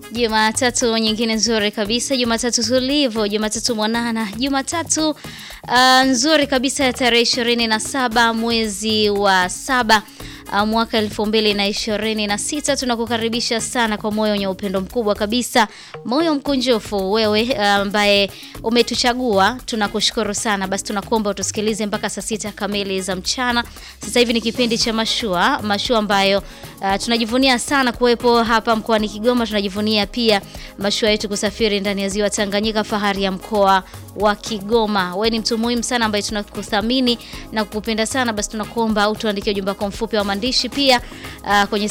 Jumatatu nyingine nzuri kabisa, Jumatatu tulivu, Jumatatu mwanana, Jumatatu uh, nzuri kabisa ya tarehe ishirini na saba mwezi wa saba uh, mwaka elfu mbili na ishirini na sita. Tunakukaribisha sana kwa moyo wenye upendo mkubwa kabisa, moyo mkunjufu, wewe ambaye uh, umetuchagua. Tunakushukuru sana. Basi tunakuomba utusikilize mpaka saa sita kamili za mchana. Sasa hivi ni kipindi cha mashua, mashua ambayo uh, tunajivunia sana kuwepo hapa mkoani Kigoma. Tunajivunia pia mashua yetu kusafiri ndani ya ziwa Tanganyika, fahari ya mkoa wa Kigoma. Wewe ni mtu muhimu sana ambaye tunakuthamini na kukupenda sana. Basi tunakuomba au tuandikie ujumbe wako mfupi wa maandishi pia uh, kwenye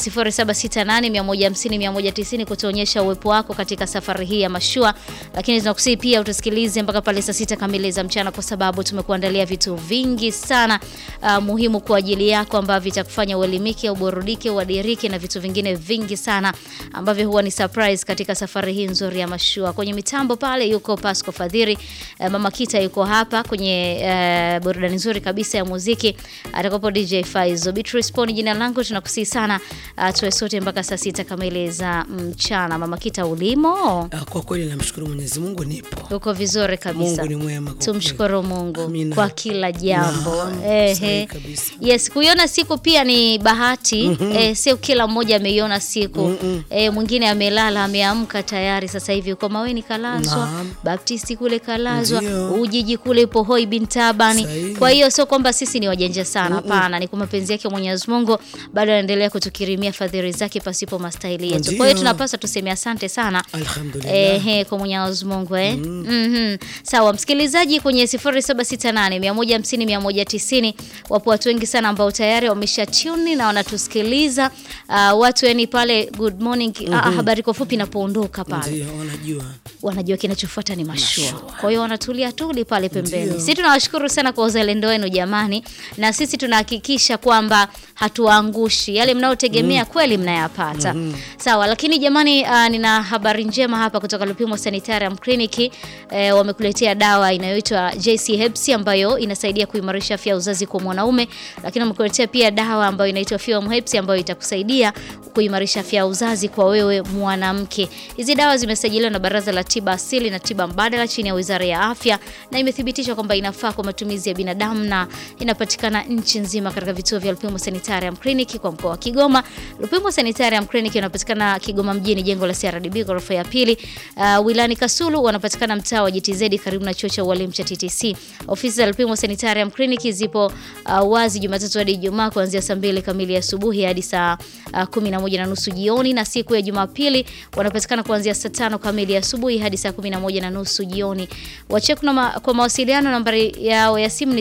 0768 150 190 kutuonyesha uwepo wako katika safari hii ya mashua, lakini tunakusihi pia utusikilize mpaka pale saa sita kamili za mchana, kwa sababu tumekuandalia vitu vingi sana uh, muhimu kwa ajili yako ambavyo vitakufanya uelimike, uburudike, uadirike na vitu vingine vingi sana ambavyo huwa ni surprise katika safari hii nzuri ya mashua. Kwenye mitambo pale yuko Pasco Fadhiri, uh, Mama Kita yuko hapa kwenye uh, burudani nzuri kabisa ya muziki atakopo DJ Faizo. Beatrice Poni jina langu, tunakusihi sana uh, tuwe sote mpaka saa sita kamili za mchana. Mama Kita, ulimo? Ah, Kwa kweli namshukuru Mwenyezi Mungu nipo. Uko vizuri kabisa. Mungu ni mwema kwa Tumshukuru Mungu Amina. kwa kila jambo. Naam, Ehe. sahihi kabisa. Yes, kuiona siku pia ni bahati. Eh, sio kila mmoja ameiona siku. Eh, mwingine amelala ameamka tayari sasa hivi uko Maweni kalazwa, Naam. Baptisti kule kalazwa, Ndio. Ujiji kule ipo Hoi bin Tabani. Sahihi. Kwa hiyo sio kwamba sisi ni wajanja sana, hapana, ni kwa mapenzi yake Mwenyezi Mungu bado anaendelea kutukirimia fadhili zake pasipo mastahili yetu. Kwa hiyo Ndio. tunapaswa tuseme asante sana. Alhamdulillah. Ehe, kwa Mwenyezi Mungu eh. Mhm. Sawa, msikilizaji kwenye 0768 150 190 wapo watu wengi sana ambao tayari wamesha tune na wanatusikiliza. Uh, watu yani pale good morning ah, habari kwa fupi inapoondoka pale Ndio wanajua. wanajua kinachofuata ni mashua. Mashua. Kwa hiyo wanatulia tuli pale pembeni. Ndio. Sisi tunawashukuru sana kwa uzalendo wenu jamani, na sisi tunahakikisha kwamba hatuwaangushi yale mnayotegemea kweli mnayapata. Sawa, lakini jamani, uh, nina habari njema hapa kutoka Lupimo Sanitarium Clinic. Eh, wamekuletea dawa inayoitwa JC Herbs ambayo inasaidia kuimarisha afya ya uzazi kwa mwanaume, lakini wamekuletea pia dawa ambayo inaitwa Fuem Herbs ambayo itakusaidia kuimarisha afya ya uzazi kwa wewe mwanamke. Hizi dawa zimesajiliwa na Baraza la Tiba Asili na Tiba Mbadala chini ya Wizara ya Afya na imethibitishwa kwamba inafaa kwa matumizi ya binadamu na inapatikana nchi nzima katika vituo vya Lupimo Sanitarium Clinic kwa mkoa wa Kigoma. Lupimo Sanitarium Clinic inapatikana Kigoma mjini, jengo la CRDB ghorofa ya pili. Uh, wilani Kasulu wanapatikana mtaa wa GTZ karibu na chuo cha ualimu cha TTC. Ofisi za Lupimo Sanitarium Clinic zipo uh, wazi Jumatatu hadi Ijumaa kuanzia saa mbili kamili asubuhi hadi saa uh, kumi na moja na nusu jioni, na siku ya Jumapili wanapatikana kuanzia saa tano kamili asubuhi hadi saa kumi na moja na nusu jioni. Wacheku na ma, kwa mawasiliano nambari yao ya simu ni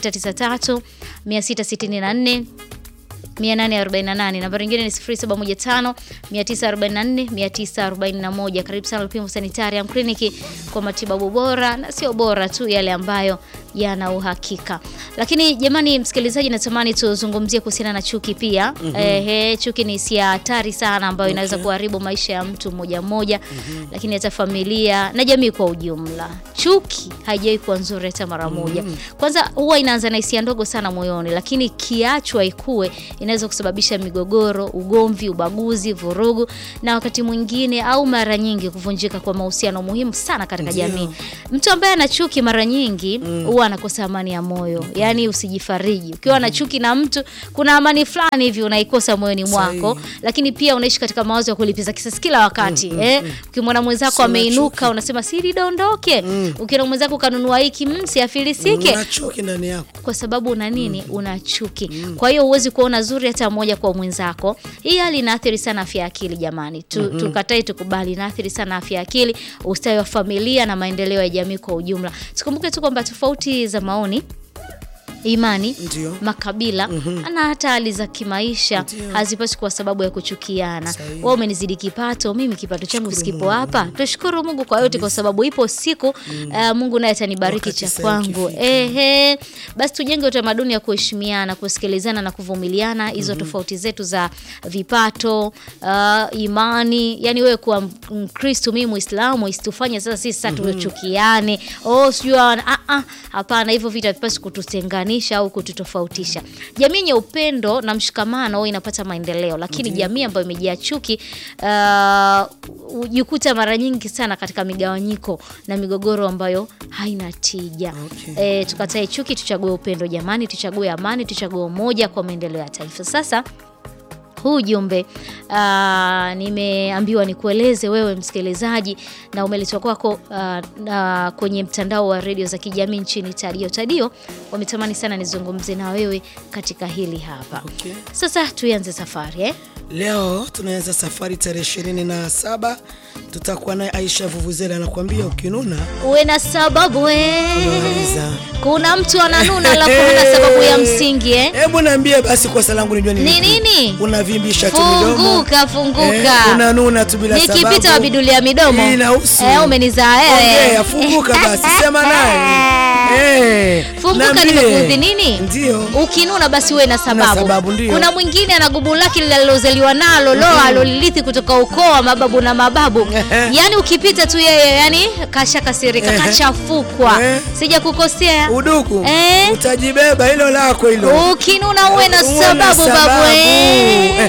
0693 664 848. Nambari nyingine ni 0715 944 941. Karibu sana Lupimo Sanitarium Clinic kwa matibabu bora na sio bora tu, yale ambayo yana uhakika. Lakini jamani, msikilizaji, natamani tuzungumzie kuhusiana na chuki pia. Ehe, chuki ni hisia hatari sana ambayo inaweza kuharibu maisha ya mtu mmoja mmoja, lakini hata familia na jamii kwa ujumla. Chuki haijawahi kuwa nzuri hata mara moja. Kwanza huwa inaanza na hisia ndogo sana moyoni, lakini kiachwa ikue inaweza kusababisha migogoro, ugomvi, ubaguzi, vurugu na wakati mwingine au mara nyingi kuvunjika kwa mahusiano muhimu sana katika Ndio. jamii. Mtu ambaye ana chuki mara nyingi huwa anakosa amani ya moyo. Yaani usijifariji. Ukiwa na chuki na mtu kuna amani fulani hivi unaikosa moyoni mwako, Sahihi. lakini pia unaishi katika mawazo ya kulipiza kisasi kila wakati. Eh, ukimwona mwenzako Sina ameinuka chuki. unasema siri dondoke. Ukiona mwenzako kanunua hiki msi afilisike Una chuki ndani yako. kwa sababu una nini? Una chuki. Kwa hiyo huwezi kuona zuri hata moja kwa mwenzako. Hii hali inaathiri sana afya ya akili jamani. Tu, Tukatai tukubali, inaathiri sana afya ya akili, ustawi wa familia na maendeleo ya jamii kwa ujumla. Tukumbuke tu kwamba tofauti za maoni imani Ndio. makabila na hata hali za kimaisha Ndio. hazipaswi kuwa sababu ya kuchukiana. Sahihi. Wewe umenizidi kipato, mimi kipato changu Shukuru sikipo Mungu. hapa. Tushukuru Mungu kwa yote, kwa sababu ipo siku uh, Mungu naye atanibariki Wakati cha sahihi kwangu. ukifika. Ehe, basi tujenge utamaduni wa kuheshimiana, kusikilizana na kuvumiliana hizo tofauti zetu za vipato, uh, imani. Yani wewe kuwa Mkristo, mimi Muislamu, isitufanye sasa sisi sasa tuchukiane. Oh, sijui ah, ah, hapana, hivyo vita vipasi kututenganisha kututenganisha au kututofautisha. Jamii yenye upendo na mshikamano huwa inapata maendeleo, lakini jamii ambayo imejaa chuki uh, hujikuta mara nyingi sana katika migawanyiko na migogoro ambayo haina tija. Okay. E, tukatae chuki, tuchague upendo jamani, tuchague amani, tuchague umoja kwa maendeleo ya taifa. Sasa huu ujumbe uh, nimeambiwa nikueleze wewe msikilizaji, na umeletwa kwako uh, uh, kwenye mtandao wa redio za kijamii nchini Tadio. Tadio wametamani sana nizungumze na wewe katika hili hapa. Okay. Sasa tuianze safari eh? Leo tunaanza safari tarehe ishirini na saba tutakuwa naye Aisha Vuvuzela anakuambia ukinuna Uwe na sababu eh. unaweza. Kuna mtu ananuna alafu hana sababu ya msingi eh? Hebu niambie basi kosa langu nijue Ni nini? Unavimbisha tu midomo. Funguka, funguka. Eh, unanuna tu bila sababu. Nikipita wabidulia midomo. Hii inahusu. Eh, umenizaa wewe. Ongea, funguka basi, sema naye. Eh, Funguka, niambie. nimekuudhi nini? Ndio. Ukinuna basi uwe na sababu. sababu, ndio. Kuna mwingine ana gubu lake lililozaliwa nalo lo alolilithi kutoka ukoo wa mababu na mababu. Yaani ukipita tu yeye yani kashakasirika, Ehe. kachafukwa. Eh. Sija kukosea. Uduku. Eh. Utajibeba hilo lako hilo. Ukinuna uwe na Uwe na sababu babu. sababu. eh.